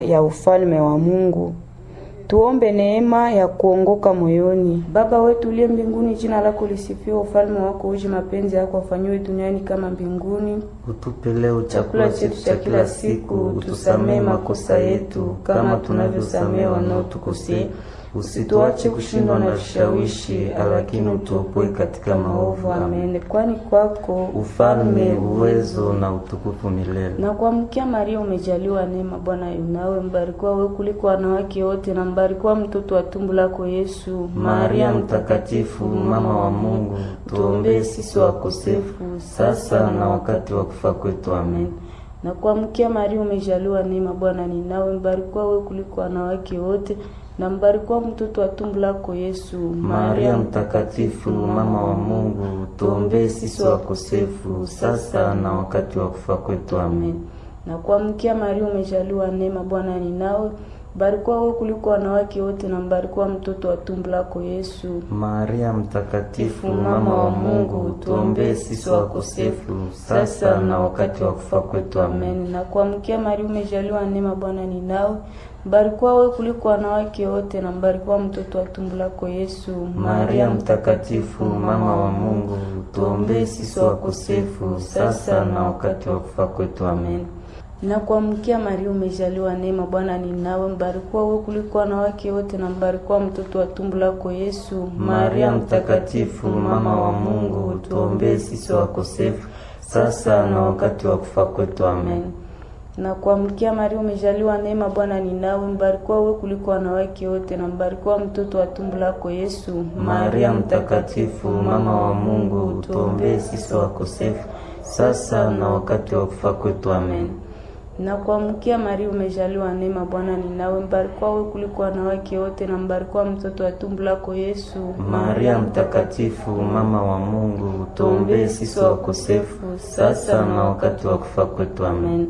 ya ufalme wa Mungu. Tuombe neema ya kuongoka moyoni. Baba wetu uliye mbinguni, jina lako lisifiwe, ufalme wako uje, mapenzi yako afanyiwe duniani kama mbinguni. Utupe leo chakula chetu cha kila siku, utusamee makosa yetu kama tunavyosamea wanaotukosea, usituache kushindwa na vishawishi, lakini utuopoe katika maovu. Amen. Kwani kwako Ufalme, uwezo na utukufu milele. na kuamkia Maria, umejaliwa neema, Bwana yu nawe, mbarikiwa wewe kuliko wanawake wote, na mbarikiwa mtoto wa tumbo lako Yesu. Maria Mtakatifu, mama wa Mungu, tuombee sisi wakosefu sasa na wakati wa kufa kwetu. Amen. na kuamkia Maria, umejaliwa neema, Bwana ni nawe, mbarikiwa wewe kuliko wanawake wote, na mbarikiwa mtoto wa tumbo lako Yesu. Maria Mtakatifu, mama wa Mungu, tuombee sisi wakosefu sasa na wakati wa kufa kwetu. Amen. na kuamkia Maria, umejaliwa neema, Bwana ni nawe, mbarikiwa wewe kuliko wanawake wote, na mbarikiwa mtoto wa tumbo lako Yesu. Maria Mtakatifu, mama wa Mungu, tuombee sisi wakosefu sasa na wakati wa kufa kwetu. Amen. Amen. Na kuamkia Maria, umejaliwa neema, Bwana ni nawe, mbarikiwa wewe kuliko wanawake wote, na mbarikiwa mtoto wa tumbo lako Yesu. Maria Mtakatifu, mama wa Mungu, tuombee sisi wakosefu sasa na wakati wa kufa kwetu. Amen. Na kuamkia Maria, umejaliwa neema, Bwana ni nawe, mbarikiwa wewe kuliko wanawake wote, na mbarikiwa mtoto wa tumbo lako Yesu. Maria Mtakatifu, mama wa Mungu, tuombee sisi wakosefu sasa na wakati wa kufa kwetu. Amen. na kuamkia Maria, umejaliwa neema, Bwana ni nawe, mbarikiwa wewe kuliko wanawake wote, na mbarikiwa mtoto wa tumbo lako Yesu. Maria Mtakatifu, mama wa Mungu, tuombee sisi wakosefu sasa na wakati wa kufa kwetu. Amen. na kuamkia Maria, umejaliwa neema, Bwana ni nawe, mbarikiwa wewe kuliko wanawake wote, na mbarikiwa mtoto wa tumbo lako Yesu. Maria Mtakatifu, mama wa Mungu, tuombee sisi wakosefu sasa na wakati wa kufa kwetu. Amen.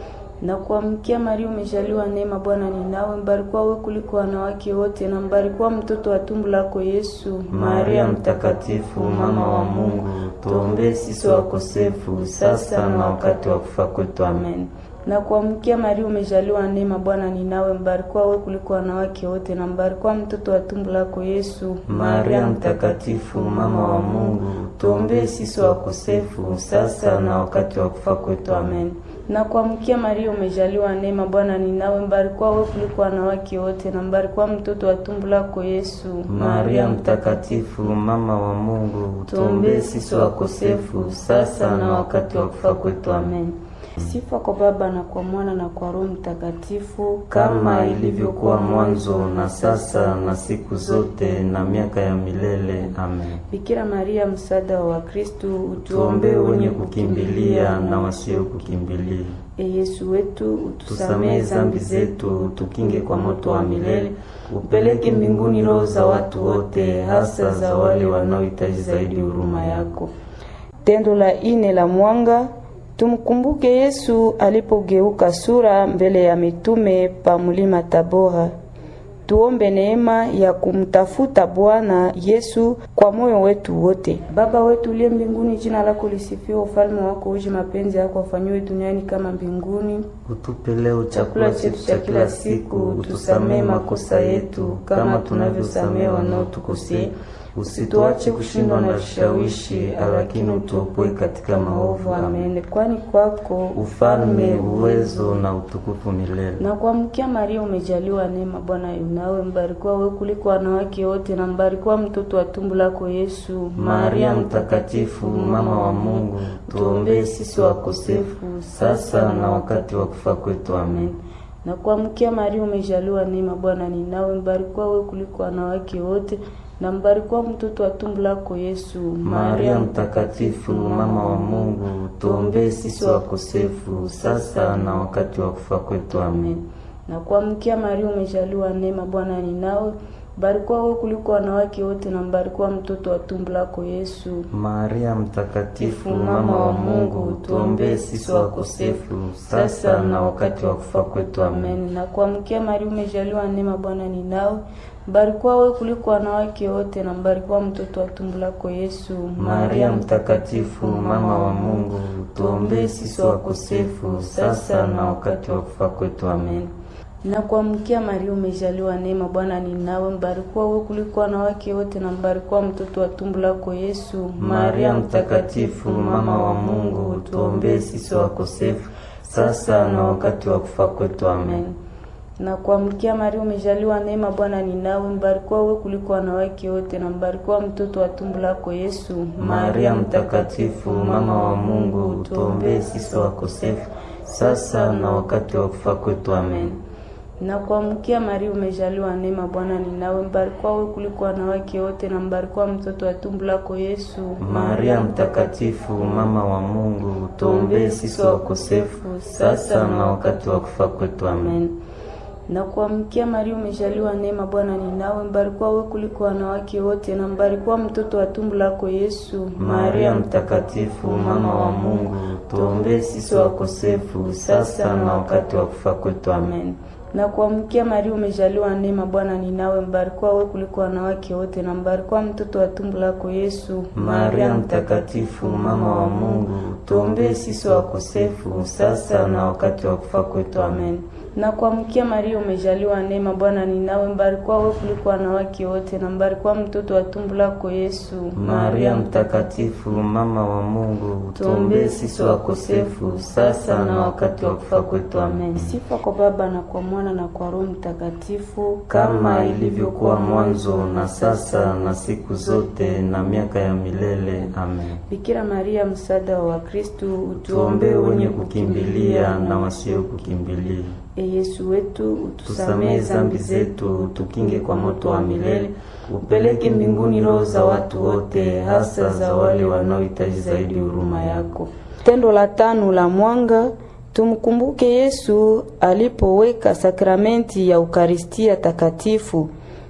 na kuamkia Maria, umejaliwa neema, Bwana ni nawe, mbarikiwa wewe kuliko wanawake wote, na mbarikiwa mtoto wa tumbo lako Yesu. Maria Mtakatifu, mama wa Mungu, tuombee sisi wakosefu sasa na wakati wa kufa kwetu. Amen. na kuamkia Maria, umejaliwa neema, Bwana ni nawe, mbarikiwa wewe kuliko wanawake wote, na mbarikiwa mtoto wa tumbo lako Yesu. Maria Mtakatifu, mama wa Mungu, tuombee sisi wakosefu sasa na wakati wa kufa kwetu. Amen. na kuamkia Maria, umejaliwa neema, Bwana ni nawe, mbarikiwa wewe kuliko wanawake wote, na mbarikiwa mtoto wa tumbo lako Yesu. Maria Mtakatifu, mama wa Mungu, tuombee sisi wakosefu sasa na wakati wa kufa kwetu. Amen. Sifa kwa Baba na kwa Mwana na kwa Roho Mtakatifu, Kama ilivyokuwa mwanzo na sasa na siku zote na miaka ya milele. Amen. Bikira Maria, msaada wa Wakristo, Tuombee wenye kukimbilia na wasio kukimbilia. E Yesu wetu, utusamehe Tusamehe dhambi zambi zetu, zetu, tukinge kwa moto wa milele. Upeleke mbinguni roho za watu wote, hasa za wale wanaohitaji zaidi huruma yako. Tendo la ine la mwanga, tumkumbuke Yesu alipogeuka sura mbele ya mitume pa mulima Tabora. Tuombe neema ya kumtafuta Bwana Yesu kwa moyo wetu wote. Baba wetu uliye mbinguni, jina lako lisifiwe, ufalme wako uje, mapenzi yako afanyiwe duniani kama mbinguni. Utupe leo chakula chetu cha kila siku, utusamehe makosa yetu kama tunavyosamehe wanaotukosea, usituache kushindwa na vishawishi, lakini utuopoe katika maovu. Amen. Amen. Kwani kwako Ufalme, uwezo na utukufu milele. na kuamkia Maria, umejaliwa neema, Bwana yu nawe, mbarikiwa wewe kuliko wanawake wote, na mbarikiwa mtoto wa tumbo lako Yesu. Maria Mtakatifu, mama wa Mungu, tuombee sisi wakosefu sasa na wakati wa kufa kwetu. Amen. na kuamkia Maria, umejaliwa neema, Bwana ni nawe, mbarikiwa wewe kuliko wanawake wote, na mbarikiwa mtoto wa tumbo lako Yesu. Maria Mtakatifu, mama wa Mungu, tuombee sisi wakosefu sasa na wakati wa kufa kwetu. Amen. na kuamkia Maria, umejaliwa neema, Bwana ni nawe, mbarikiwa wewe kuliko wanawake wote, na mbarikiwa mtoto wa tumbo lako Yesu. Maria Mtakatifu, mama wa Mungu, tuombee sisi wakosefu sasa na wakati wa kufa kwetu. Amen. Amen. Na kuamkia Maria, umejaliwa neema, Bwana ni nawe, mbarikiwa wewe kuliko wanawake wote, na mbarikiwa mtoto wa tumbo lako Yesu. Maria Mtakatifu, mama wa Mungu, tuombee sisi wakosefu sasa na wakati wa kufa kwetu. Amen. Na kuamkia Maria, umejaliwa neema, Bwana ni nawe, mbarikiwa wewe kuliko wanawake wote, na mbarikiwa mtoto wa tumbo lako Yesu. Maria Mtakatifu, mama wa Mungu, tuombee sisi wakosefu sasa na wakati wa kufa kwetu. Amen. Na kuamkia Maria, umejaliwa neema, Bwana ni nawe, mbarikiwa wewe kuliko wanawake wote, na mbarikiwa mtoto wa tumbo lako Yesu. Maria Mtakatifu, mama wa Mungu, tuombee sisi wakosefu sasa na wakati wa kufa kwetu. Amen. Na kuamkia Maria, umejaliwa neema, Bwana ni nawe, mbarikiwa wewe kuliko wanawake wote, na mbarikiwa mtoto wa tumbo lako Yesu. Maria Mtakatifu, mama wa Mungu, tuombee sisi wakosefu sasa na wakati wa kufa kwetu. Amen. Na kuamkia Maria, umejaliwa neema, Bwana ni nawe, mbarikiwa wewe kuliko wanawake wote, na mbarikiwa mtoto wa tumbo lako Yesu. Maria Mtakatifu, mama wa Mungu, tuombee sisi wakosefu sasa na wakati wa kufa kwetu. Amen. Na kuamkia Maria, umejaliwa neema, Bwana ni nawe, mbarikiwa wewe kuliko wanawake wote, na mbarikiwa mtoto wa tumbo lako Yesu. Maria Mtakatifu, mama wa Mungu, tuombee sisi wakosefu sasa na wakati wa kufa kwetu. Amen. Na kuamkia Maria, umejaliwa neema, Bwana ni nawe, mbarikiwa wewe kuliko wanawake wote, na mbarikiwa mtoto wa tumbo lako Yesu. Maria Mtakatifu, mama wa Mungu, tuombee sisi wakosefu sasa na wakati wa kufa kwetu. Amen. Sifa kwa Baba na kwa Mwana na kwa Roho Mtakatifu, kama ilivyokuwa mwanzo na sasa na siku zote na miaka ya milele. Amen. Bikira Maria, msaada wa Wakristo, utuombee wenye kukimbilia na wasio kukimbilia. E Yesu wetu, utusamehe zambi zetu, utukinge kwa moto wa milele, upeleke mbinguni roho za watu wote, hasa za wale wanaohitaji zaidi huruma yako. Tendo la tano la mwanga Tumkumbuke Yesu alipoweka sakramenti ya Ukaristia Takatifu.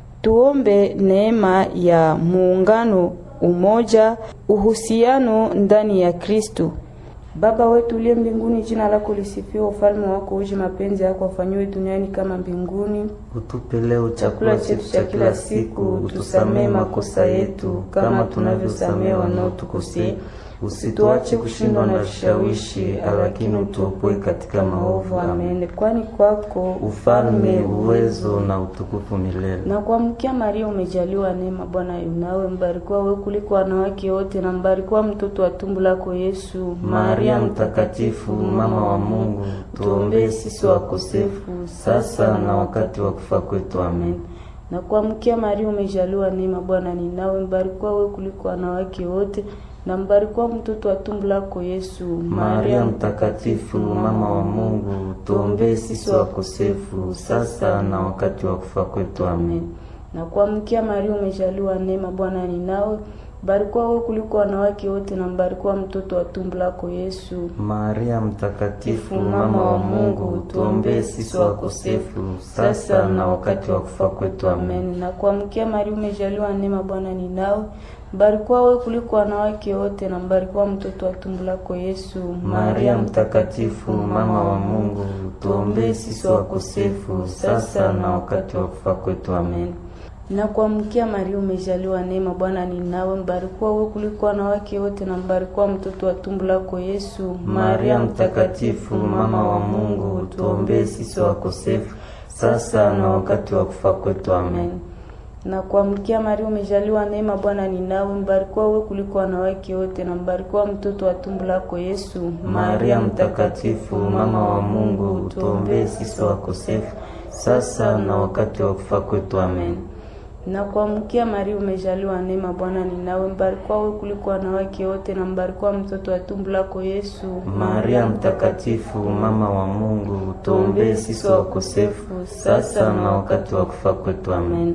Tuombe neema ya muungano, umoja, uhusiano ndani ya Kristo. Baba wetu uliye mbinguni, jina lako lisifiwe, ufalme wako uje, mapenzi yako afanyiwe duniani kama mbinguni. Utupe leo chakula chetu cha kila siku, utusamehe makosa yetu kama tunavyosamehe wanaotukosea Usituache kushindwa na vishawishi, lakini utuopoe katika maovu. Amen. Kwani kwako ufalme, uwezo na utukufu milele. Na kuamkia Maria, umejaliwa neema, Bwana yunawe, mbarikiwa wewe kuliko wanawake wote, na mbarikiwa mtoto wa tumbo lako Yesu. Maria Mtakatifu, mama wa Mungu, tuombee sisi wakosefu sasa na wakati wa kufa kwetu. Amen. Na kuamkia Maria, umejaliwa neema, Bwana ni nawe, mbarikiwa wewe kuliko wanawake wote na mbarikiwa mtoto wa tumbo lako Yesu. Maria Mtakatifu, mama wa Mungu, tuombee sisi wakosefu sasa na wakati wa kufa kwetu. Amen. Na kuamkia Maria, umejaliwa neema, Bwana ni nawe, mbarikiwa wewe kuliko wanawake wote, na mbarikiwa mtoto wa tumbo lako Yesu. Maria Mtakatifu, mama wa Mungu, tuombee sisi wakosefu sasa na wakati wa kufa kwetu. Amen. Na kuamkia Maria, umejaliwa neema, Bwana ni nawe mbarikiwa wewe kuliko wanawake wote na mbarikiwa mtoto wa tumbo lako Yesu. Maria Mtakatifu, mama wa Mungu, tuombee sisi wakosefu sasa na wakati wa kufa kwetu. Amen. Na kuamkia Maria, umejaliwa neema, Bwana ni nawe, mbarikiwa wewe kuliko wanawake wote na mbarikiwa mtoto wa tumbo lako Yesu. Maria Mtakatifu, mama wa Mungu, tuombee sisi wakosefu sasa na wakati wa kufa kwetu. Amen na kuamkia Maria, umejaliwa neema, Bwana ni nawe, mbarikiwa wewe kuliko wanawake wote, na mbarikiwa mtoto wa tumbo lako Yesu. Maria Mtakatifu, mama wa Mungu, tuombee sisi wakosefu sasa na wakati wa kufa kwetu. Amen. Na kuamkia Maria, umejaliwa neema, Bwana ni nawe, mbarikiwa wewe kuliko wanawake wote, na mbarikiwa mtoto wa tumbo lako Yesu. Maria Mtakatifu, mama wa Mungu, tuombee sisi wakosefu sasa na wakati wa kufa kwetu. Amen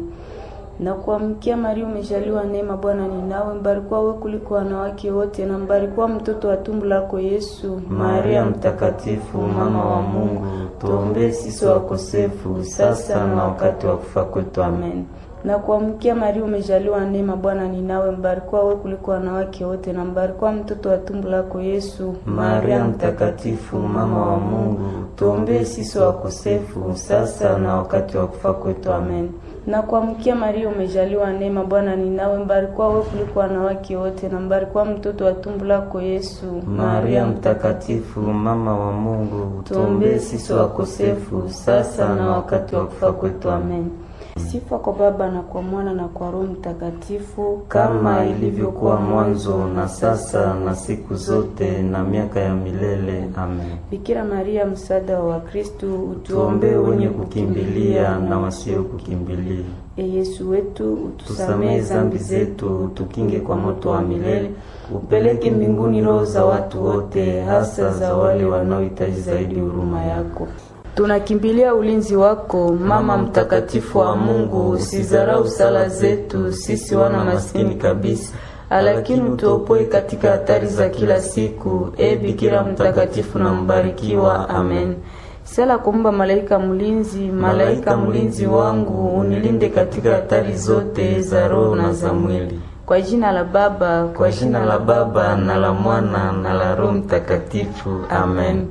na kuamkia Maria, umejaliwa neema, Bwana ni nawe, mbarikiwa wewe kuliko wanawake wote, na mbarikiwa mtoto wa tumbo lako Yesu. Maria Mtakatifu, mama wa Mungu, tuombee sisi wakosefu sasa na wakati wa kufa kwetu. Amen. Na kuamkia Maria, umejaliwa neema, Bwana ni nawe, mbarikiwa wewe kuliko wanawake wote, na mbarikiwa mtoto wa tumbo lako Yesu. Maria Mtakatifu, mama wa Mungu, tuombee sisi wakosefu sasa na wakati wa kufa kwetu. Amen. Na kuamkia Maria, umejaliwa neema, Bwana ni nawe, mbarikiwa wewe kuliko wanawake wote, na mbarikiwa mtoto wa tumbo lako Yesu. Maria mtakatifu, mama wa Mungu, tuombee sisi wakosefu, sasa na wakati wa kufa kwetu. Amen. Sifa kwa Baba na kwa Mwana na kwa Roho Mtakatifu, kama ilivyokuwa mwanzo na sasa na siku zote na miaka ya milele. Amen. Bikira Maria, msaada wa Wakristo, utuombee wenye kukimbilia na wasio kukimbilia. E Yesu wetu, utusamehe zambi zetu, utukinge kwa moto wa milele, upeleke mbinguni roho za watu wote, hasa za wale wanaohitaji zaidi huruma yako. Tunakimbilia ulinzi wako, Mama mtakatifu wa Mungu. Usizarau sala zetu sisi wana maskini kabisa, lakini utuopoe katika hatari za kila siku. E Bikira mtakatifu na mbarikiwa. Amen. Sala kumba malaika mlinzi, malaika mlinzi wangu, unilinde katika hatari zote za roho na za mwili. Kwa jina la Baba, kwa jina la Baba na la Mwana na la Roho Mtakatifu. Amen.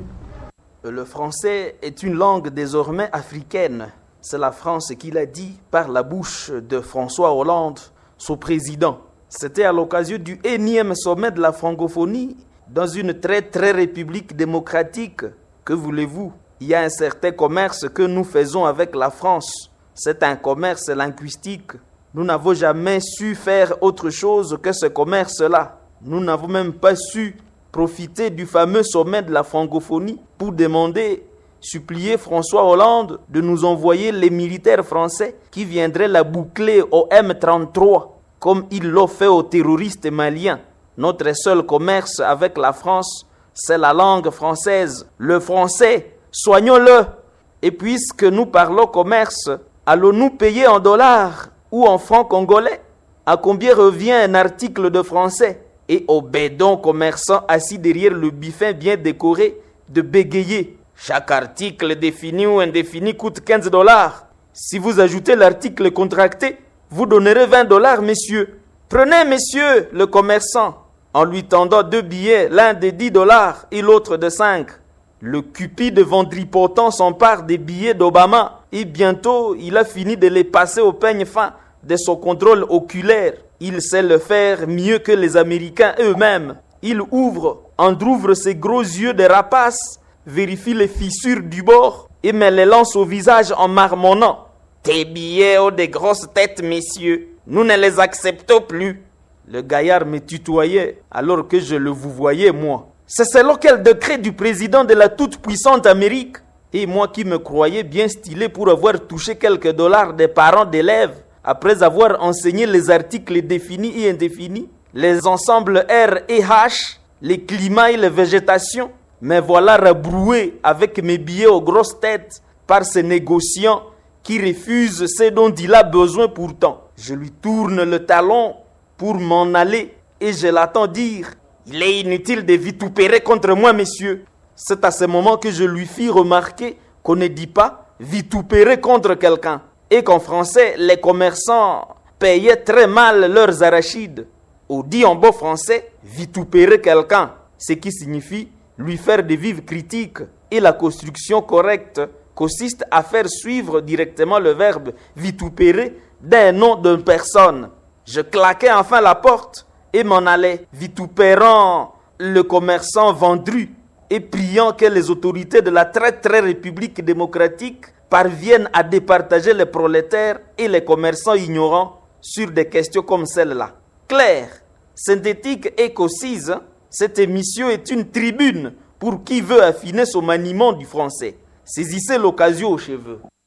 Le français est une langue désormais africaine. C'est la France qui l'a dit par la bouche de François Hollande, son président. C'était à l'occasion du énième sommet de la francophonie dans une très très république démocratique. Que voulez-vous Il y a un certain commerce que nous faisons avec la France. C'est un commerce linguistique. Nous n'avons jamais su faire autre chose que ce commerce-là. Nous n'avons même pas su profiter du fameux sommet de la francophonie pour demander, supplier François Hollande de nous envoyer les militaires français qui viendraient la boucler au M33, comme il l'a fait aux terroristes maliens. Notre seul commerce avec la France, c'est la langue française, le français. Soignons-le. Et puisque nous parlons commerce, allons-nous payer en dollars ou en francs congolais À combien revient un article de français et au bédon commerçant assis derrière le buffet bien décoré de bégayer. Chaque article défini ou indéfini coûte 15 dollars. Si vous ajoutez l'article contracté, vous donnerez 20 dollars, messieurs. Prenez, messieurs, le commerçant, en lui tendant deux billets, l'un de 10 dollars et l'autre de 5. Le cupide vendripotent s'empare des billets d'Obama et bientôt il a fini de les passer au peigne fin de son contrôle oculaire. Il sait le faire mieux que les Américains eux-mêmes. Il ouvre, entr'ouvre ses gros yeux de rapace, vérifie les fissures du bord et me les lance au visage en marmonnant. Tes billets ont des grosses têtes, messieurs. Nous ne les acceptons plus. Le gaillard me tutoyait alors que je le vous voyais, moi. C'est selon quel décret du président de la toute-puissante Amérique Et moi qui me croyais bien stylé pour avoir touché quelques dollars des parents d'élèves après avoir enseigné les articles définis et indéfinis, les ensembles R et H, les climats et les végétations, me voilà rabroué avec mes billets aux grosses têtes par ces négociants qui refusent ce dont il a besoin pourtant. Je lui tourne le talon pour m'en aller et je l'attends dire Il est inutile de vitupérer contre moi, messieurs. C'est à ce moment que je lui fis remarquer qu'on ne dit pas vitupérer contre quelqu'un et qu'en français, les commerçants payaient très mal leurs arachides. Ou dit en beau français, vitupérer quelqu'un, ce qui signifie lui faire des vives critiques. Et la construction correcte consiste à faire suivre directement le verbe vitupérer d'un nom d'une personne. Je claquais enfin la porte et m'en allais, vitupérant le commerçant vendru et priant que les autorités de la très très République démocratique parviennent à départager les prolétaires et les commerçants ignorants sur des questions comme celle-là. Claire, synthétique et concise, cette émission est une tribune pour qui veut affiner son maniement du français. Saisissez l'occasion aux cheveux.